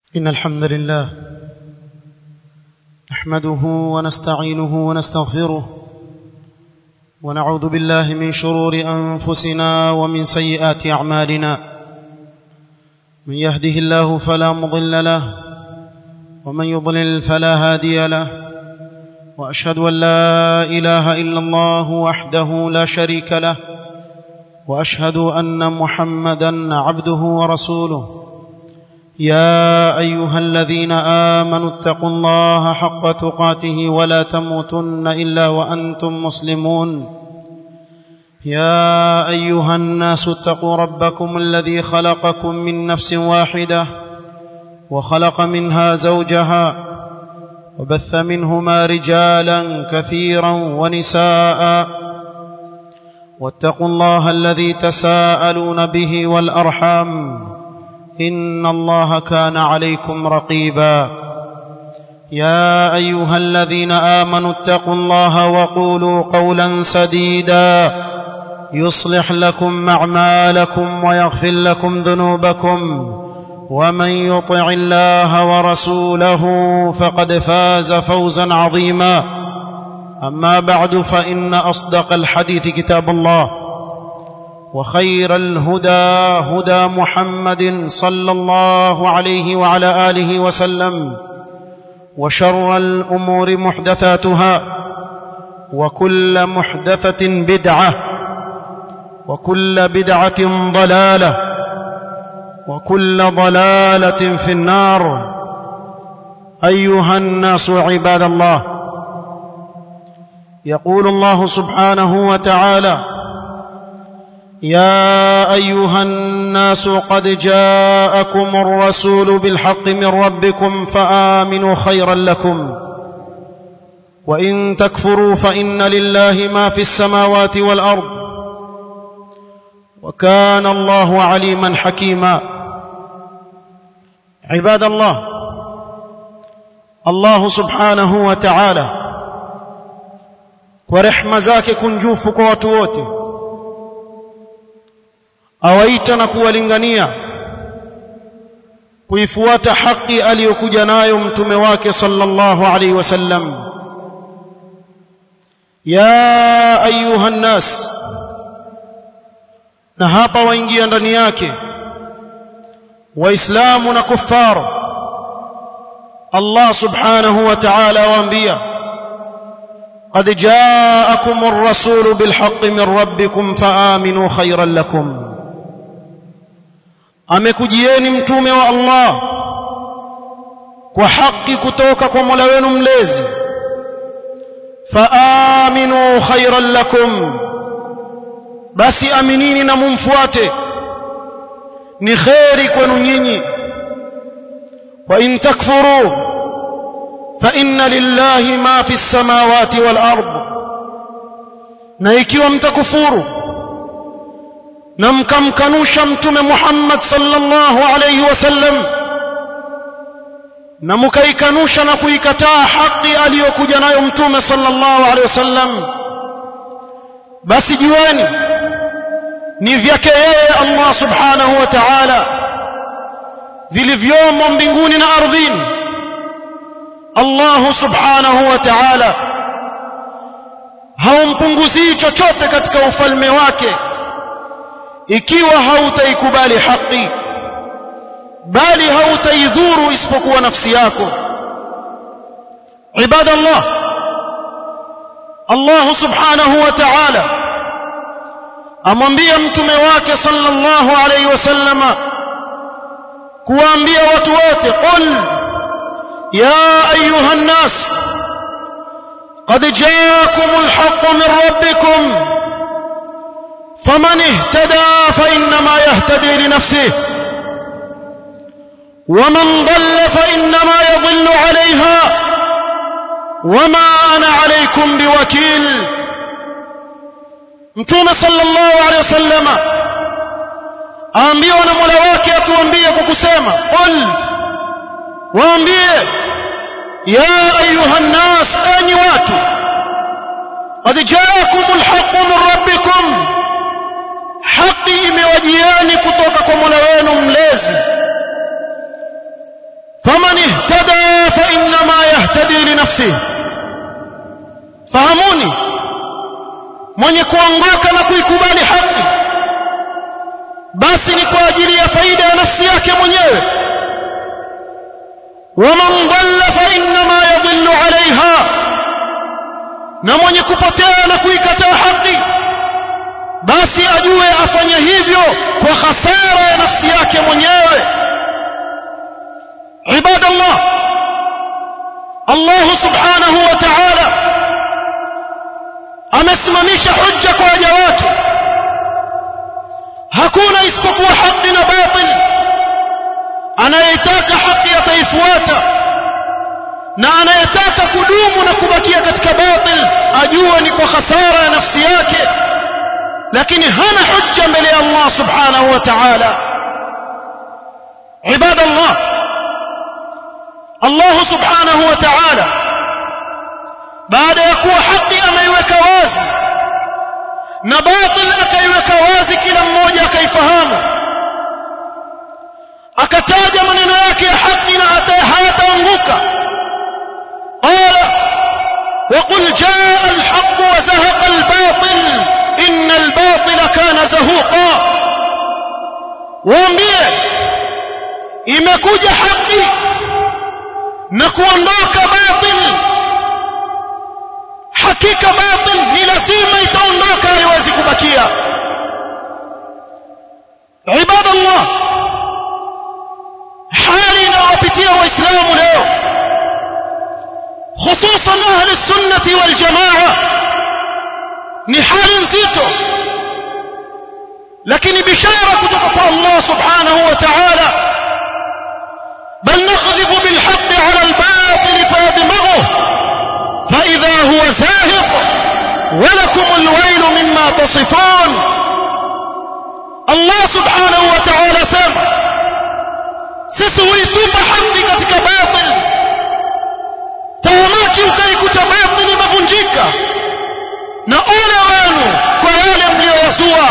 إن الحمد لله نحمده ونستعينه ونستغفره ونعوذ بالله من شرور أنفسنا ومن سيئات أعمالنا من يهده الله فلا مضل له ومن يضلل فلا هادي له وأشهد أن لا إله إلا الله وحده لا شريك له وأشهد أن محمدا عبده ورسوله يا ايها الذين امنوا اتقوا الله حق تقاته ولا تموتن الا وانتم مسلمون يا ايها الناس اتقوا ربكم الذي خلقكم من نفس واحده وخلق منها زوجها وبث منهما رجالا كثيرا ونساء واتقوا الله الذي تساءلون به والارحام ان الله كان عليكم رقيبا يا ايها الذين امنوا اتقوا الله وقولوا قولا سديدا يصلح لكم اعمالكم ويغفر لكم ذنوبكم ومن يطع الله ورسوله فقد فاز فوزا عظيما اما بعد فان اصدق الحديث كتاب الله وخير الهدى هدى محمد صلى الله عليه وعلى اله وسلم وشر الامور محدثاتها وكل محدثه بدعه وكل بدعه ضلاله وكل ضلاله في النار ايها الناس عباد الله يقول الله سبحانه وتعالى يا ايها الناس قد جاءكم الرسول بالحق من ربكم فامنوا خيرا لكم وان تكفروا فان لله ما في السماوات والارض وكان الله عليما حكيما عباد الله الله سبحانه وتعالى ورحمه zake kunjufu kwa watu wote awaita na kuwalingania kuifuata haki aliyokuja nayo mtume wake sallallahu alaihi wasallam ya ayuha nnas na hapa waingia ndani yake waislamu na kuffar Allah subhanahu wa ta'ala waambia قد جاءكم الرسول بالحق من ربكم فآمنوا خيرا لكم amekujieni mtume wa Allah kwa haki kutoka kwa Mola wenu mlezi faaminu khairan lakum basi aminini na mumfuate ni khairi kwenu nyinyi wa in takfuru fa inna lillahi ma fi samawati wal ard na ikiwa mtakufuru na mkamkanusha mtume Muhammad sallallahu alayhi wasallam na mkaikanusha na kuikataa haki aliyokuja nayo mtume sallallahu alayhi wasallam basi jueni ni vyake yeye Allah subhanahu wa ta'ala vilivyomo mbinguni na ardhini Allah subhanahu wa ta'ala haumpunguzii chochote katika ufalme wake ikiwa hautaikubali haki bali hautaidhuru isipokuwa nafsi yako ibadallah Allah subhanahu wa ta'ala amwambia mtume wake sallallahu alayhi wasallama kuwaambia watu wote qul ya ayuha nnas قد جاءكم الحق من ربكم فمن اهتدى فانما يهتدي لنفسه ومن ضل فانما يضل عليها وما انا عليكم بوكيل mtume sallallahu alaihi wasallam aambiwa na Mola wake atuambie kwa kusema qul waambie ya ayuha nnas enyi watu qad jaakumul haqqu min rabbikum haki imewajieni kutoka kwa Mola wenu mlezi yartadhi li nafsihi fahamuni mwenye kuongoka na kuikubali haki basi ni kwa ajili ya faida ya nafsi yake mwenyewe waman dhalla fa innama yadhillu alaiha na mwenye kupotea na kuikataa haki basi ajue afanye hivyo kwa hasara ya nafsi yake mwenyewe ibadallah Allah subhanahu wa ta'ala amesimamisha hujja kwa waja wake hakuna isipokuwa haki na batil anayetaka haki ataifuata na anayetaka kudumu na kubakia katika batil ajue ni kwa hasara ya nafsi yake lakini hana hujja mbele ya Allah subhanahu wa ta'ala ibadallah Allah subhanahu wa ta'ala baada ya kuwa haki ameiweka wazi na batil akaiweka wazi kila mmoja akaifahamu akataja maneno yake ya haki na hayataanguka qala وقل جاء الحق وزهق الباطل إن الباطل كان زهوقا waambie imekuja haki na kuondoka batil hakika batil ni lazima itaondoka haiwezi kubakia ibadallah hali inayowapitia waislamu leo hususan ahli sunnati wal jamaa ni hali nzito lakini bishara kutoka kwa Allah subhanahu wa ta'ala bal nakhdhifu bil haqqi 'ala al batil fayadmaghuhu fa idha huwa zahiq wa lakum al waylu mimma tasifun Allah subhanahu wa ta'ala sema sisi huitupa haki katika batil tahamaki ukaikuta batil imevunjika na ole wenu kwa yale mliyozua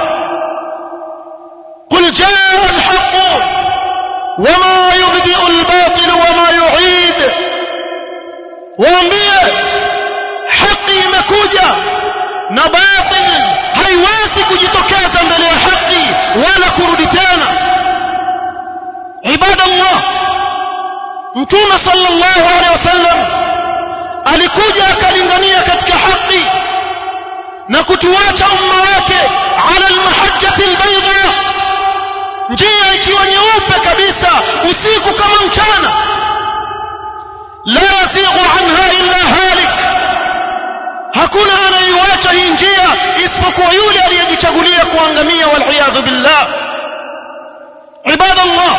قل جاء الحق وما يبدئ الباطل وما يعيد waambie haki imekuja na batil haiwezi kujitokeza mbele ya haki wala kurudi tena ibadallah mtume sallallahu alaihi wasallam alikuja akalingania katika haki na kutuacha umma wake ala almahajjati albayda njia ikiwa nyeupe kabisa usiku kama mchana la yazighu anha illa halik hakuna anayeiacha hii njia isipokuwa yule aliyejichagulia kuangamia waliyadhu billah ibadallah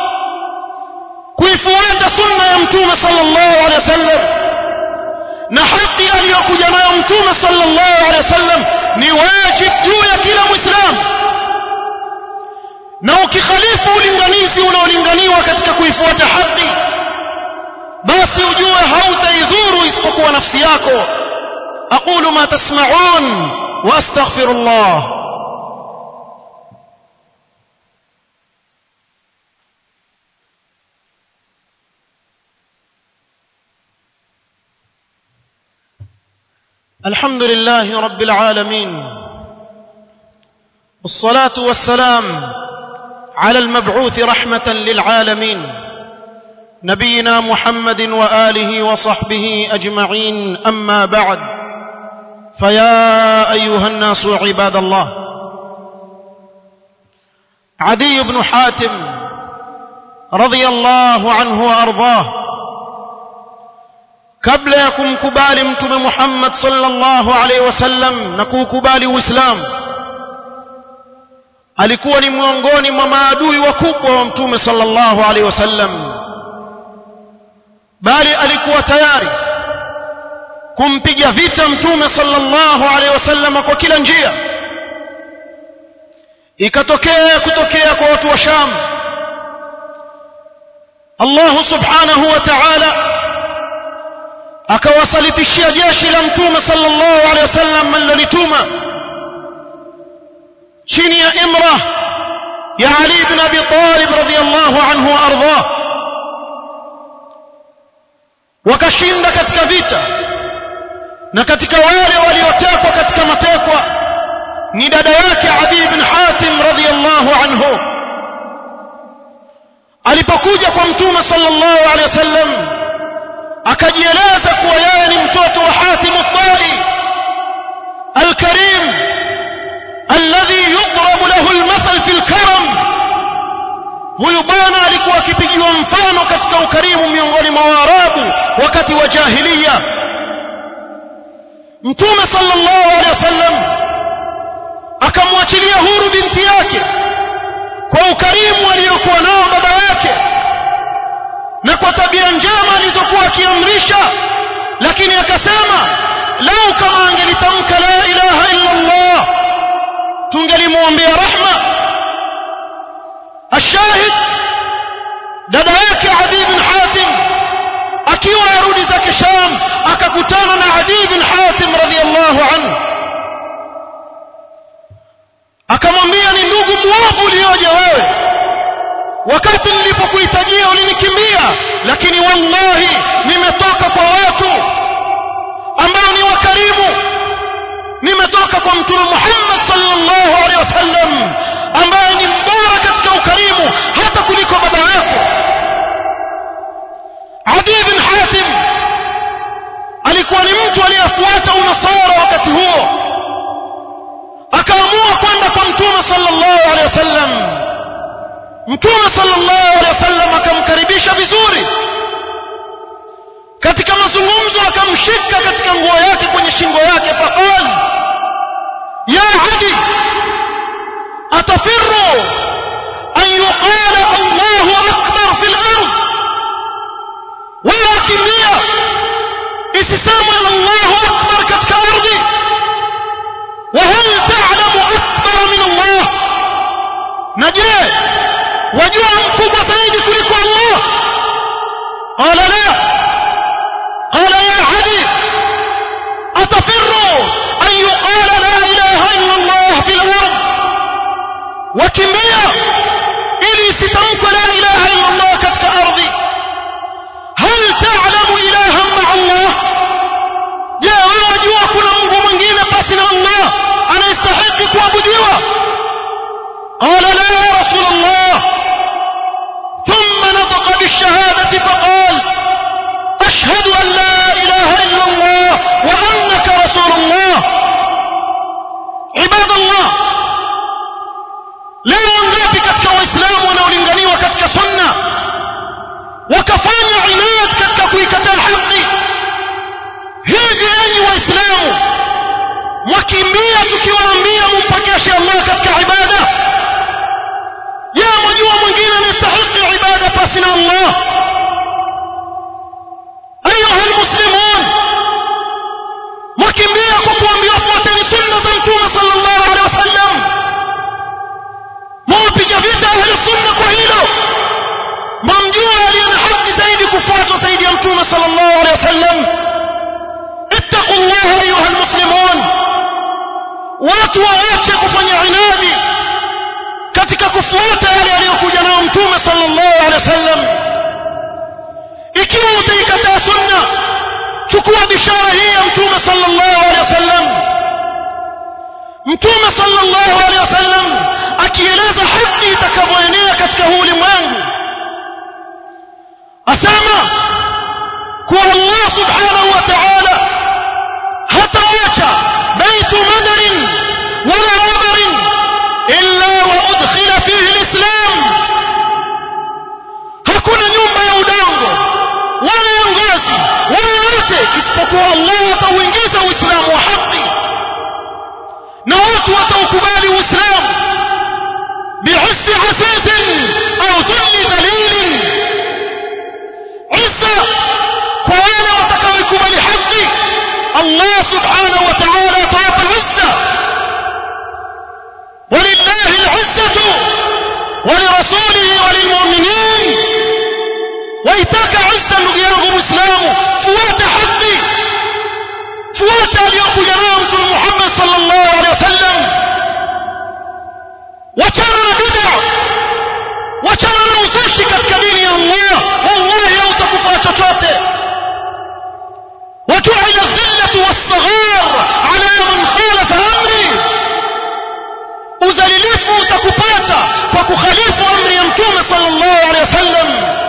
kuifuata sunna ya mtume sallallahu alaihi wasallam na haki aliyokuja nayo mtume sallallahu alaihi wasallam ni wajib juu ya kila muislamu na ukikhalifu ulinganizi unaolinganiwa katika kuifuata haki basi ujue hautaidhuru isipokuwa nafsi yako aqulu ma tasma'un wa astaghfirullah الحمد لله رب العالمين والصلاه والسلام على المبعوث رحمه للعالمين نبينا محمد واله وصحبه اجمعين اما بعد فيا ايها الناس عباد الله عدي بن حاتم رضي الله عنه وارضاه kabla ya kumkubali mtume Muhammad sallallahu alaihi wasallam na kuukubali Uislamu alikuwa ni miongoni mwa maadui wakubwa wa mtume sallallahu alaihi wasallam bali alikuwa tayari kumpiga vita mtume sallallahu alaihi wasallam kwa kila njia ikatokea kutokea kwa watu wa Sham Allah subhanahu wa ta'ala akawasalitishia jeshi la mtume sallallahu alaihi wasallam alilotuma chini ya imra ya Ali ibn Abi Talib radhiyallahu anhu wa ardhah wakashinda katika vita na katika wale waliotekwa katika matekwa ni dada yake Adi ibn Hatim radhiyallahu anhu alipokuja kwa mtume sallallahu alaihi wasallam akajieleza kuwa yeye ni mtoto wa Hatim al-Tai al-Karim alladhi yudrabu lahu al-mathal fi al-karam huyu bwana alikuwa akipigiwa mfano katika ukarimu miongoni mwa Waarabu wakati wa jahiliya mtume sallallahu alaihi wasallam akamwachilia huru binti yake kwa ukarimu aliyokuwa nao baba yake na kwa tabia njema alizokuwa akiamrisha lakini akasema lau kama angelitamka la ilaha illa Allah tungelimwombea rahma ashahid dada yake Adi bin Hatim akiwa arudi zake Sham akakutana na Adi bin Hatim radhiyallahu anhu akamwambia ni ndugu muovu ulioje wewe wakati nilipokuhitajia ulinikimbia lakini wallahi nimetoka kwa watu ambao ni wakarimu nimetoka kwa mtume Muhammad sallallahu alaihi wasallam ambaye ni mbora katika ukarimu hata kuliko baba yako Adi bin Hatim alikuwa ni mtu aliyefuata unasara wakati huo akaamua kwenda kwa mtume sallallahu alaihi wasallam mtume sallallahu alaihi wasallam akamkaribisha vizuri katika mazungumzo akamshika katika nguo yake kwenye shingo yake faqal ya adi atafirru an yuqala Allahu akbar fil ard wewe kimbia isisemwe Allahu akbar katika ardhi وهل تعلم أكبر من الله نجي وجوع مكوبة سيدي كلك الله قال لا قال يا عدي أتفر أن يقال لا إله إلا الله في الأرض وكمية إلي ستمك لا إله إلا الله كتك أرضي هل تعلم إلها مع الله جاء وجوع كل منه من جيل بسنا الله أنا يستحق kuabudiwa قال لا يا رسول الله ثم نطق بالشهادة فقال أشهد أن لا إله إلا الله وأنك رسول الله عباد الله leo ngapi katika waislamu wanaolinganiwa katika sunna wakafanya inad katika kuikataa haki hivi enyi waislamu mwakimbia tukiwaambia mumpokeshe Allah katika ibada je mwajua mwingine anastahili ibada pasi na Allah ayuha almuslimun mwakimbia kwa kuambiwa fuateni sunna za mtume sallallahu alaihi wasallam mwapiga vita ahli sunna kwa hilo mamjua aliye na haki zaidi kufuatwa zaidi ya mtume sallallahu alaihi wasallam ittaqullaha ayuha almuslimun watu waache kufanya inadi katika kufuata yale aliyokuja nayo mtume sallallahu alaihi wasallam ikiwa utaikataa sunna chukua bishara hii ya mtume sallallahu alaihi wasallam mtume sallallahu alaihi wasallam akieleza haki itakavyoenea katika huu ulimwengu asema kuwa Allah subhanahu wa ta'ala hataacha baitu madarin wala amarin illa wa udkhila fihi alislam hakuna nyumba ya udongo wala ya ngazi wala yote isipokuwa Allah atauingiza uislamu wa haki na watu wataukubali uislamu bi'issi azizin au dhulli dhalilin isa kwa wale watakaoikubali haki Allah subhanahu wa ta'ala atawapa izza ولله العزة ولرسوله وللمؤمنين وإتاك عزة نقيانه مسلام فوات حقي فوات اليوم جنامة محمد صلى الله عليه وسلم وكان بدع وكان نوزشي katika dini ya Allah wallahi hautakufa chochote kupata kwa kukhalifu amri ya mtume sallallahu alaihi wasallam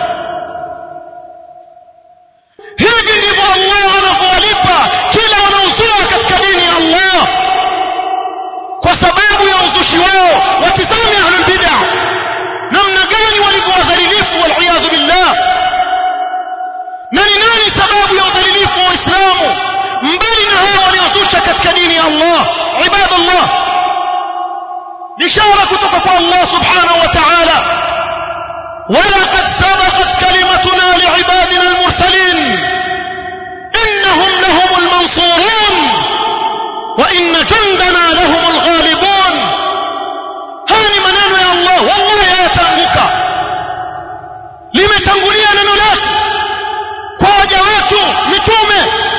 hivi ndivyo Allah anavyowalipa kila wanaozua katika dini ya Allah kwa sababu ya uzushi wao watizame ahlul bid'ah namna gani walivyowadhalilifu waliyadhu billah na ni nani sababu ya udhalilifu wa Uislamu mbali na hao waliozusha katika dini ya Allah ibadallah bishara kutoka kwa Allah subhanahu wa ta'ala ولقد سبقت كلمتنا لعبادنا المرسلين إنهم لهم المنصورون وإن جندنا لهم الغالبون هاني منان يا الله والله يا تنبك limetangulia neno letu kwa waja wetu mitume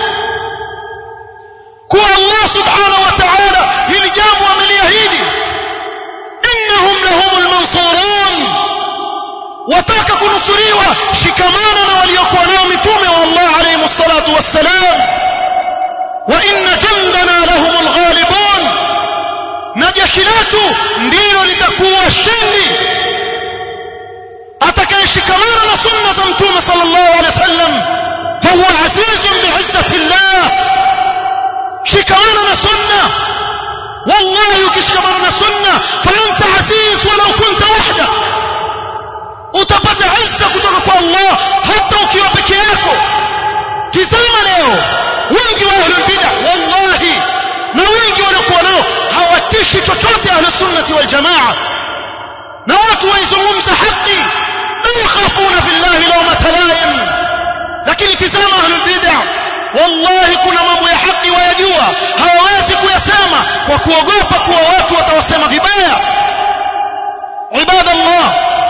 kuwa Allah subhanahu wa ta'ala hili jambo ameliahidi innahum lahumul mansurun wataka kunusuriwa shikamana na waliokuwa nao mitume wa Allah alayhi salatu wassalam wa inna jandana lahumul ghalibun na jeshi letu ndilo litakuwa shindi atakayeshikamana na sunna za mtume sallallahu alaihi wasallam fahuwa azizun bi'izzati Allah shikamana na sunna wallahi ukishikamana na sunna fanta aziz walau kunta wahdak utapata izza kutoka kwa Allah hata ukiwa peke yako tizama leo wengi wa ahlul bid'ah wallahi na wengi waliokuwa nao hawatishi chochote ahlus sunnati wal jamaa na watu waizungumza haki la yakhafuna billahi lawmata laim lakini tizama ahlul bid'ah wallahi kuna mambo ya haki wayajua hawawezi kuyasema kwa kuogopa kuwa watu watawasema vibaya ibadallah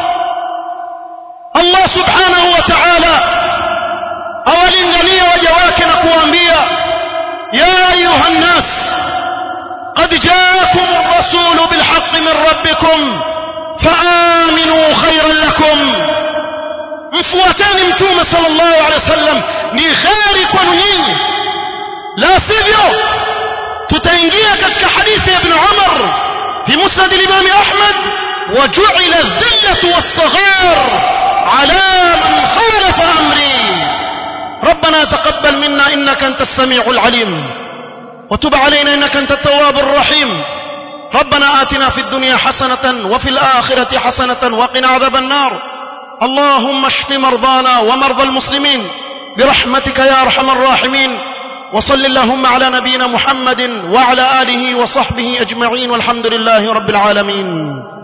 Allah subhanahu wa ta'ala awalingania waja wake na kuwaambia ya ayuha nnas qad jaakum ar-rasul bil haqqi min rabbikum faaminu khayran lakum mfuateni mtume sallallahu alaihi wasallam ni khairi kwenu nyinyi la sivyo tutaingia katika hadithi ya ibn Umar fi musnad al-imam Ahmad وجعل الذلة والصغار على من خالف أمري ربنا تقبل منا إنك أنت السميع العليم وتب علينا إنك أنت التواب الرحيم ربنا آتنا في الدنيا حسنة وفي الآخرة حسنة وقنا عذاب النار اللهم اشف مرضانا ومرضى المسلمين برحمتك يا أرحم الراحمين وصل اللهم على نبينا محمد وعلى آله وصحبه أجمعين والحمد لله رب العالمين